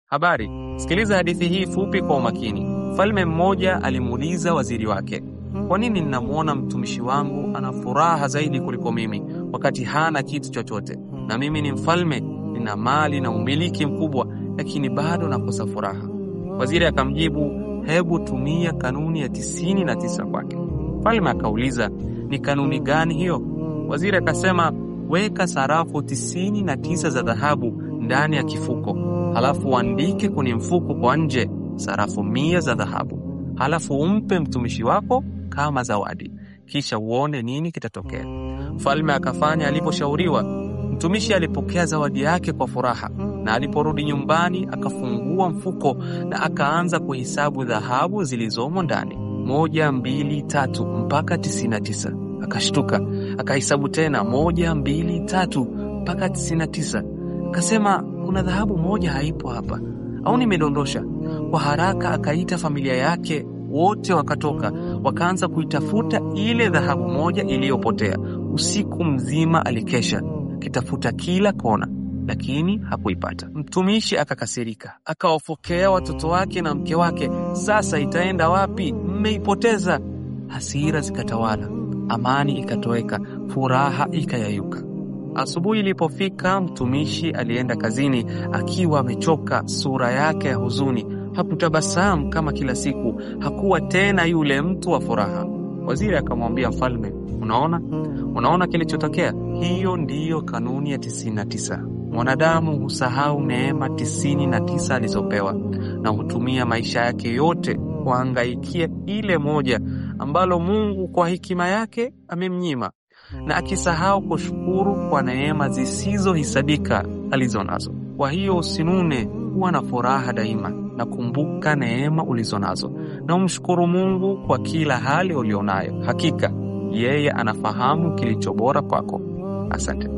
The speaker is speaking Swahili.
Habari, sikiliza hadithi hii fupi kwa umakini. Mfalme mmoja alimuuliza waziri wake, kwa nini ninamwona mtumishi wangu ana furaha zaidi kuliko mimi, wakati hana kitu chochote, na mimi ni mfalme, nina mali na umiliki mkubwa, lakini bado nakosa furaha? Waziri akamjibu, hebu tumia kanuni ya tisini na tisa kwake. Mfalme akauliza, ni kanuni gani hiyo? Waziri akasema, weka sarafu tisini na tisa za dhahabu ndani ya kifuko, halafu uandike kwenye mfuko kwa nje sarafu mia za dhahabu, halafu umpe mtumishi wako kama zawadi, kisha uone nini kitatokea. Mfalme akafanya aliposhauriwa. Mtumishi alipokea zawadi yake kwa furaha, na aliporudi nyumbani akafungua mfuko na akaanza kuhesabu dhahabu zilizomo ndani, moja, mbili, tatu mpaka tisini na tisa. Akashtuka, akahesabu tena, moja, mbili, tatu mpaka tisini na tisa. Akasema, kuna dhahabu moja haipo hapa, au nimedondosha? Kwa haraka akaita familia yake, wote wakatoka, wakaanza kuitafuta ile dhahabu moja iliyopotea. Usiku mzima alikesha akitafuta kila kona, lakini hakuipata. Mtumishi akakasirika, akawafokea watoto wake na mke wake, sasa itaenda wapi? Mmeipoteza. Hasira zikatawala, amani ikatoweka, furaha ikayayuka. Asubuhi ilipofika, mtumishi alienda kazini akiwa amechoka, sura yake ya huzuni. Hakutabasamu kama kila siku, hakuwa tena yule mtu wa furaha. Waziri akamwambia mfalme, unaona, unaona kilichotokea? Hiyo ndiyo kanuni ya tisini na tisa. Mwanadamu husahau neema tisini na tisa alizopewa na hutumia maisha yake yote kuhangaikia ile moja ambalo Mungu kwa hekima yake amemnyima na akisahau kushukuru kwa neema zisizohisabika alizo nazo. Kwa hiyo usinune, kuwa na furaha daima na kumbuka neema ulizo nazo na umshukuru Mungu kwa kila hali ulionayo. Hakika yeye anafahamu kilicho bora kwako. Asante.